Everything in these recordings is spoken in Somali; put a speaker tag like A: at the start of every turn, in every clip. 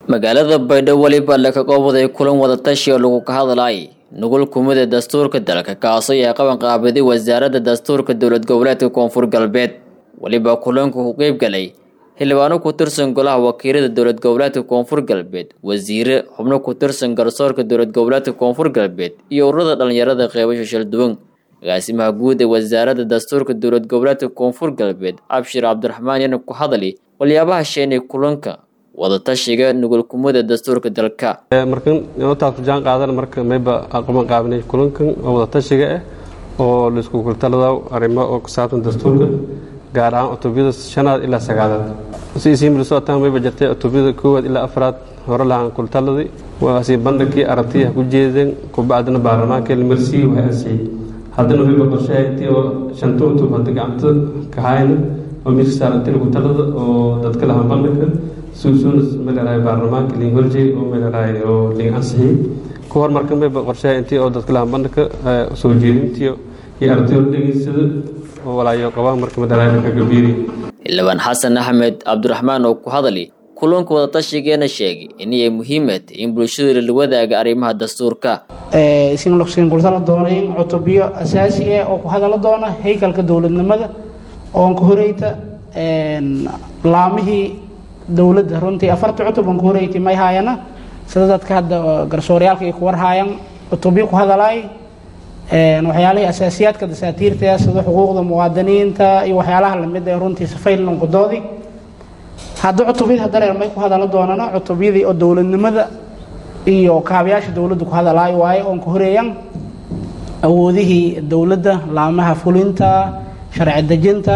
A: magaalada baydhabo weliba laga qoobaday kulan wadatashi oo lagu ka hadlayay nugul kumida dastuurka dalka kaasoo yahay qaban qaabiday wasaaradda dastuurka dowlad goboleedka koonfur galbeed weliba kulanku ku qeyb galay xildhibaano ku tirsan golaha wakiilada dowlad goboleedka koonfur galbeed wasiire xubno ku tirsan garsoorka dowlad goboleedka koonfur galbeed iyo ururada dhalinyarada qeybasha shalduwan agaasimaha guud ee wasaaradda dastuurka dowlad goboleedka koonfur galbeed cabshir cabdiraxmaan yana ku hadli waliyaabaha sheenay kulanka wadatashiga nugulkumada dastuurka dalka
B: markan inootaas ku jaan qaadan marka mayba aqoon qaabinay kulankan oo wadatashiga ah oo laisku kultalada arrimo oo ku saabsan dastuurka gaar ahaan cutubiyada shanaad ilaa sagaalaad si isiin milisootaan mayba jirtay cutubiyada koowaad ilaa afraad hore lahaan kultaladii waasi bandhigkii aragtiyaha ku jeedeen kubacdina baarlamaanka ilmarsiyi waxay ansiyey haddana mayba qorshaha intii oo shanta cutub hadda gacanta ka hayna oo meesha saarantay kultalada oo dadka lahaan bandhigka suusuunas malerahay baarlamaanka liin horjey oo malerahay oo liin ansixiyey ku hor marka mayba qorshaha intii oo dadka lahaan bandhigka soo jeedintii iyo ardayo dhegeysada oo walaayo qabaan marka malerahay ka gabiiri
A: xildhibaan xasan axmed cabdiraxmaan oo ku hadli kulanka wadatashigeena sheegay inay muhiimad in bulshada la wadaaga arrimaha dastuurka
C: isin kultala doona in cutubyo asaasi ah oo ku hadala doona haykalka dowladnimada oon ka horeyta laamihii dowladda runtii afartii cutub oon ka horeyti may haayana sida dadka hadda garsooryaalka ay ku warhaayaan cutubyo ku hadalaay waxyaalihii asaasiyaadka dasaatiirta sida xuquuqda muwaadiniinta iyo waxyaalaha lamid ee runtii safaylankudoodii hadda cutubyadii haddana may ku hadala doonana cutubyadii oo dowladnimada iyo kaabayaasha dowladda ku hadalaayo waaye oon ka horeeyaan awoodihii dowladda laamaha fulinta sharci dejinta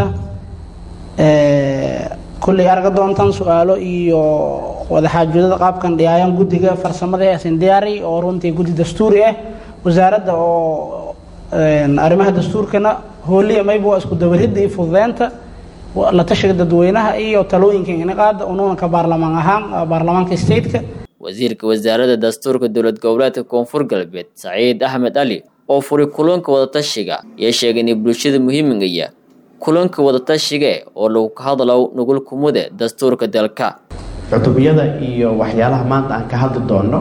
C: kulley arga doontaan su-aalo iyo wadaxaajoodada qaabkan dhiyaayan guddiga farsamada asin diyaari oo runtii guddi dastuuri ah wasaaradda oo arrimaha dastuurkana hooliya mayba waa isku dabaridda iyo fududeynta la tashiga dadweynaha iyo talooyinka inaqaada unuunanka baarlamaan ahaan baarlamaanka stateka
A: wasiirka wasaaradda dastuurka dowlad goboleedka koonfur galbeed saciid axmed ali oo furay kulanka wadatashiga ayaa sheegay inay bulshada muhiimigaya kulanka wadatashiga oo lagu ka hadlo nugul kumude dastuurka dalka
D: cutubiyada iyo waxyaalaha maanta aan ka hadli doonno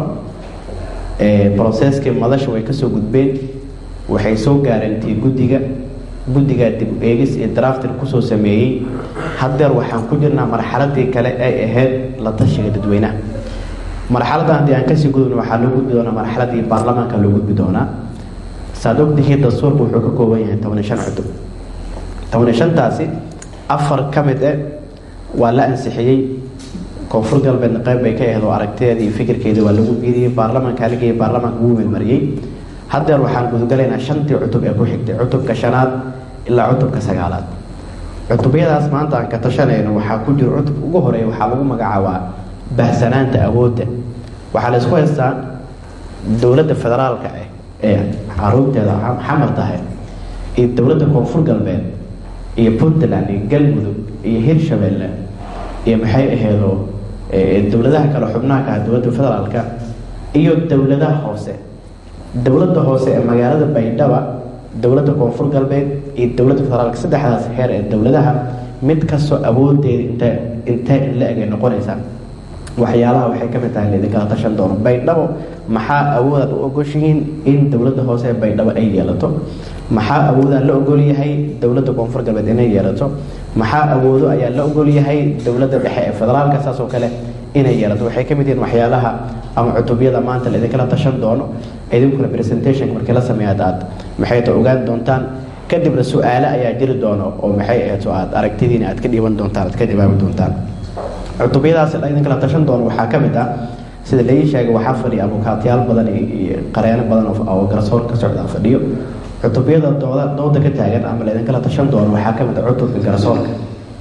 D: broseskii madasha way kasoo gudbeen waxay soo gaarantii guddiga guddigaa dib eegis iyo draftir kusoo sameeyey haddeer waxaan ku jirnaa marxaladii kale ay ahayd la tashiga dadweynaha marxaladdan haddii aan kasii gudubno waxaa loo gudbi doonaa marxaladii baarlamaanka loo gudbi doonaa saad ogtihiin dastuurka wuxuu ka kooban yahay tobaniy shan cutub tobaniy shantaasi afar ka mid ah waa la ansixiyey koonfur galbeedna qayb bay ka ahayd oo aragtideeda iyo fikirkeeda waa lagu biiriyey baarlamaanka haligaya baarlamaanka wuu meelmariyey haddeer waxaan gudagalaynaa shantii cutub ee ku xigtay cutubka shanaad ilaa cutubka sagaalaad cutubyadaas maanta aan ka tashanayno waxaa ku jiro cutubka ugu horeeya waxaa lagu magacaabaa bahsanaanta awoodda waxaa la isku haystaa dowladda federaalka ah ee caruurteeda xamar tahay iyo dowladda koonfur galbeed iyo puntland iyo galmudug iyo hirshabeelle iyo maxay aheedoo dowladaha kale xubnaha ka ah dowladda federaalka iyo dowladaha hoose dowladda hoose ee magaalada baydhaba dowladda koonfur galbeed iyo dowladda federaalka saddexdaas heer ee dowladaha mid kastoo awoodeeda int intee in la egay noqonaysaa waxyaalaha waxay ka mid tahay laidinkala tashan doono baydhabo maxaa awoodaad u ogoshihiin in dowladda hoose ee baydhabo ay yeelato maxaa awoodaa la ogol yahay dowladda koonfur galbeed inay yeelato maxaa awoodo ayaa la ogol yahay dowladda dhexe ee federaalka saasoo kale inay yeelato waxay ka mid yihiin waxyaalaha ama cutubyada maanta laidinkala tashan doono idinkuna presentationka markii la sameeya aad maxay ta ogaan doontaan kadibna su-aale ayaa jiri doono oo maxay ahayd oo aad aragtidiina aad ka dhiiban doontaan aad ka jawaabi doontaan cutubyadaas idinkala tashan doono waxaa ka mid ah sida laii sheegay waxaa fadhiya abukaatyaal badan iyo qareeno badan oo garsoor ka socda fadhiyo cutubyada dooda dooda ka taagan ama laidinkala tashan doono waxaa ka mid ah cutubka garsoorka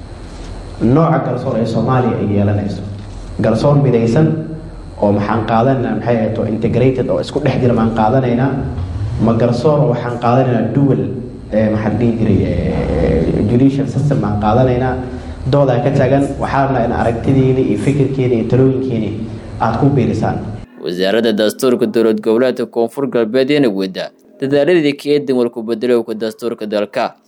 D: nooca garsoor ee soomaaliya ay yeelanayso garsoor midaysan oo maxaan qaadanayna maxay ahayd oo integrated oo isku dhex jira maan qaadanaynaa ma garsoor oo waxaan qaadanaynaa dual maxaan dhihi jiray judicial system maan qaadanaynaa doodaa ka taagan waxaana in aragtidiini iyo fikirkiini iyo talooyinkiini aada ku biirisaan
A: wasaaradda dastuurka dowlad goboleedka koonfur galbeed eena wada dadaaladii ka eedan walku bedelowka dastuurka dalka